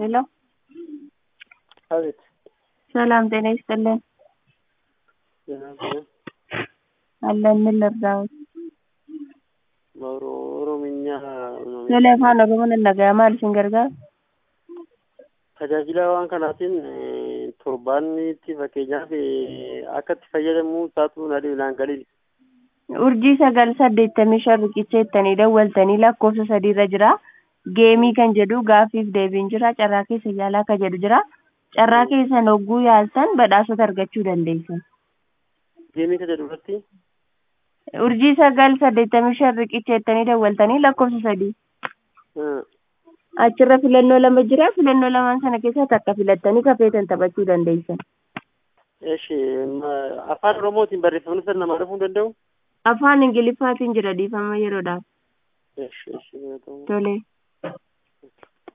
ሄሎ አቤት ሰላም ጤና ይስጥልን አለን ምን ልርዳዎት ኦሮምኛ Tole afaan oromoon hin dhaga'amaa maal isin gargaara tajaajila waan kanaatiin eh, torbaanitti fakkeenyaaf eh, akka itti fayyadamuu isaatu naan galiin urjii sagal saddeettamii shan riqicha jettanii dawwaltanii lakkoofsa sadiirra jira geemii kan jedhu gaafiif deebiin jira carraa keessa yaalaa kan jedhu jira carraa keessan hogguu yaaltan badhaasota argachuu dandeessan geemii ka jedhu irratti urjii sagal saddeettamii shan riqicha jettanii dawwaltanii lakkoofsa sadii eh, achirra filannoo lama jira filannoo lamaan sana keessaa takka filattanii kafeetan taphachuu dandeessan eshi ma- afaan oromootiin barreeffamni sana namaa dhufuu hin danda'u afaan ingiliffaatiin jira dhiifama yeroodhaaf eshi eshi haa ta'u. tole